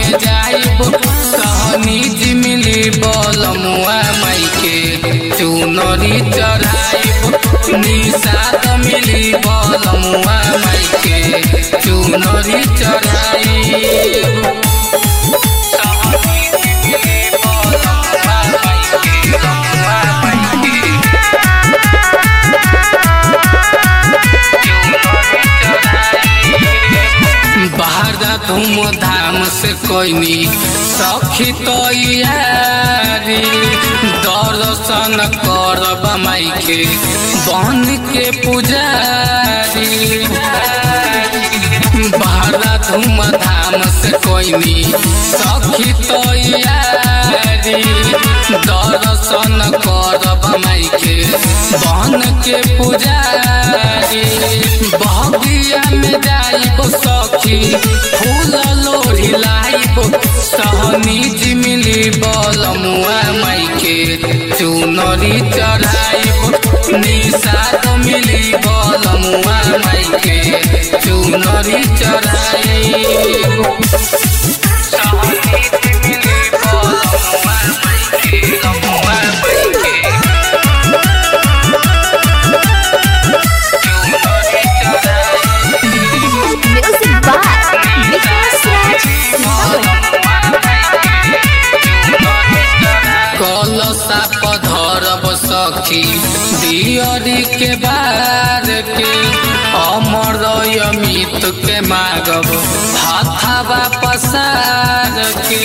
में जाइब सहनी जी मिली बलमुआ माई के चुनरी चढ़ाइब निषाद मिली बलमुआ माई के चुनरी चढ़ाइब सहनी जी मिली बलमुआ माई के बलमुआ माई के बाहर धूमधाम से कोई सखी तैयारी दर्शन करब माई के बन के पुजारी बाहर धूमधाम से कोई सखी तैयारी दर्शन करब माई के बन के पुजारी बगिया में जाइब सखी फूल लोढ़ी लाइब सहनी जी मिली बलमुआ माई के चुनरी चढ़ाइब निषाद मिली बलमुआ माई के चुनरी चढ़ाइब सहनी जी मिली बलमुआ माई के बलमुआ माई के Music by Vikas Raj कलसा पधरब सखी दियरी के बार के अमर अमित के मागब हाथावा पसार के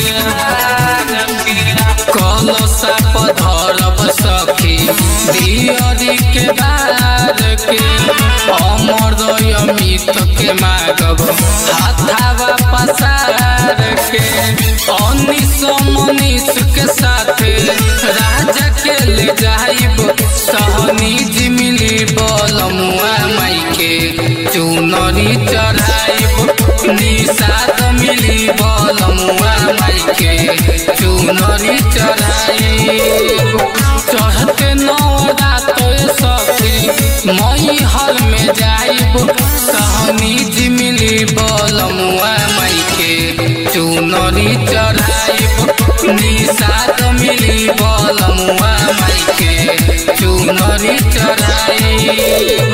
कलसा पधरब सखी दियरी के बार के अमर अमित के मागब हाथावा पसार के अनिस मनीष के साथ राजा के ले जाइब सहनी जी मिली बलमुआ माई के चुनरी चढ़ाइब निषाद मिली बलमुआ माई के चुनरी चढ़ाइब चढ़ते नवरात सखी मई हर में जाइब सहनी जी मिली बलमुआ माई के चुनरी चढ़ाइब निषाद मिली बलमुआ माई के चुनरी चढ़ाइब